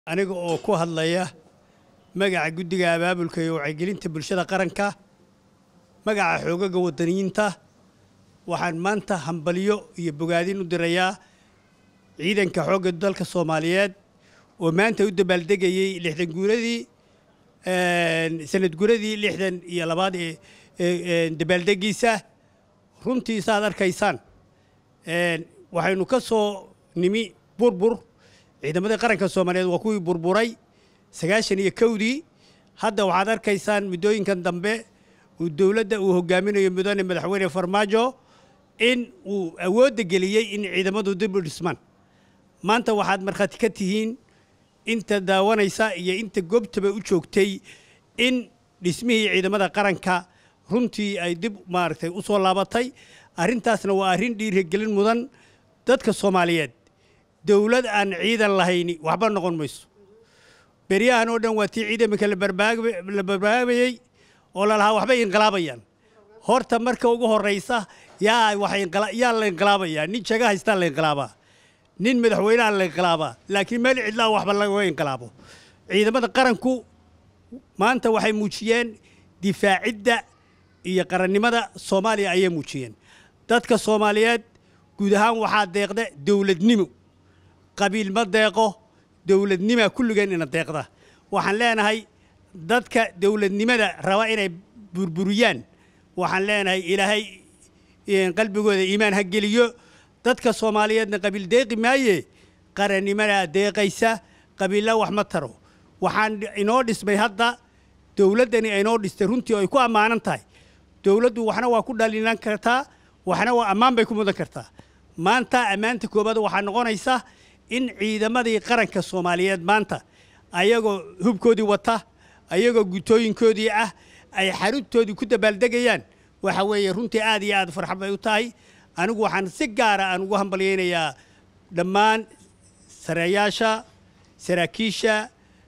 aniga oo ku hadlaya magaca guddiga abaabulka iyo wacyigelinta bulshada qaranka magaca xoogaga wadaniyiinta waxaan maanta hambalyo iyo bogaadin u dirayaa ciidanka xoogga dalka soomaaliyeed oo maanta u dabaaldegayey lixdan guuradii sanad guuradii lixdan iyo labaad ee dabaaldegiisa runtii saaad arkaysaan waxaynu ka soo nimi burbur ciidamadii qaranka soomaaliyeed waa kuwii burburay sagaashan iyo kowdii hadda waxaad arkaysaan muddooyinkan dambe uu dowladda uu hogaaminayo mudane madaxweyne farmaajo in uu awoodda geliyey in ciidamadu dib u dhismaan maanta waxaad markhaati ka tihiin inta daawanaysa iyo inta goobtaba u joogtay in dhismihii ciidamada qaranka runtii ay dib maaragtay u soo laabatay arrintaasna waa arrin dhiirigelin mudan dadka soomaaliyeed dowlad aan ciidan lahayni waxba noqon mayso beryahan oo dhan waa tii ciidaminka la barbaabayey oo lalahaa waxbay inqilaabayaan horta marka ugu horraysa yaa yaa la inqilaabayaa nin jaga haystaa la inqilaabaa nin madaxweyneha la inqilaabaa laakiin meel cidlaa waxba laga inqilaabo ciidamada qaranku maanta waxay muujiyeen difaacidda iyo qarannimada soomaaliya ayay muujiyeen dadka soomaaliyeed guud ahaan waxaa deeqda dowladnimo qabiil ma deeqo dowladnimaa kulligeen ina deeqda waxaan leenahay dadka dowladnimada raba inay burburiyaan waxaan leenahay ilaahay qalbigooda iimaan ha geliyo dadka soomaaliyeedna qabiil deeqi maaye qarannimadaa deeqaysa qabiilla wax ma taro waxaan inoo dhismay hadda dowladdani aynoo dhistay runtii ay ku ammaanan tahay dowladdu waxna waa ku dhalinan kartaa waxna waa ammaan bay ku mudan kartaa maanta ammaanta koobaad waxaa noqonaysa in ciidamadii qaranka soomaaliyeed maanta ayagoo hubkoodii wata ayagoo gutooyinkoodii ah ay xaruntoodii ku dabaaldegayaan waxa weeye runtii aad iyo aad farxad bay u tahay anigu waxaan si gaara aan ugu hambalyaynayaa dhammaan sareeyaasha saraakiisha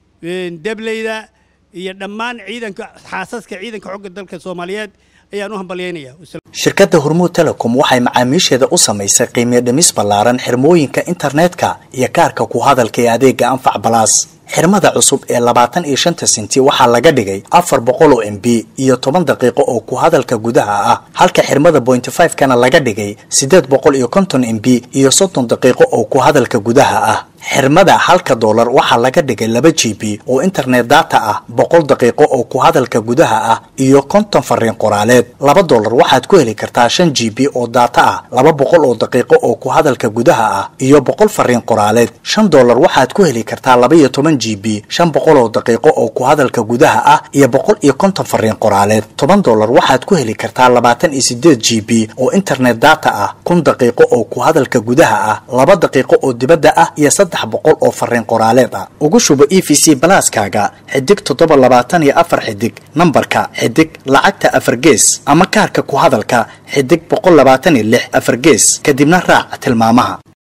debleyda iyo dhammaan ciidanka xaasaska ciidanka xogga dalka soomaaliyeed ayaan u hambalyaynayaa shirkadda hormuud telecom waxay macaamiisheeda u samaysay qiimiyo dhimis ballaaran xirmooyinka internetka iyo kaarka ku hadalka ee adeega anfac balaas xirmada cusub ee labaatan iyo shanta senti waxaa laga dhigay afar boqol oo m b iyo toban daqiiqo oo ku hadalka gudaha ah halka xirmada bointy five kana laga dhigay siddeed boqol iyo konton m b iyo soddon daqiiqo oo ku hadalka gudaha ah xirmada halka doolar waxaa laga dhigay laba g b oo internet data ah boqol daqiiqo oo ku hadalka gudaha ah iyo konton fariin qoraaleed laba doolar waxaad ku heli kartaa shan g b oo data ah laba boqol oo daqiiqo oo ku hadalka gudaha ah iyo boqol fariin qoraaleed shan doolar waxaad ku heli kartaa laba iyo toban g b shan boqol oo daqiiqo oo ku hadalka gudaha ah iyo boqol iyo konton fariin qoraaleed toban doolar waxaad ku heli kartaa labaatan iyo sideed g b oo internet data ah kun daqiiqo oo ku hadalka gudaha ah laba daqiiqo oo dibadda ah iyo boqol oo fariin qoraaleed ah ugu shubo e v c balaaskaaga xidig toddoba labaatan iyo afar xidig nambarka xidig lacagta afar gees ama kaarka ku hadalka xidig boqol labaatan iyo lix afar gees kadibna raac tilmaamaha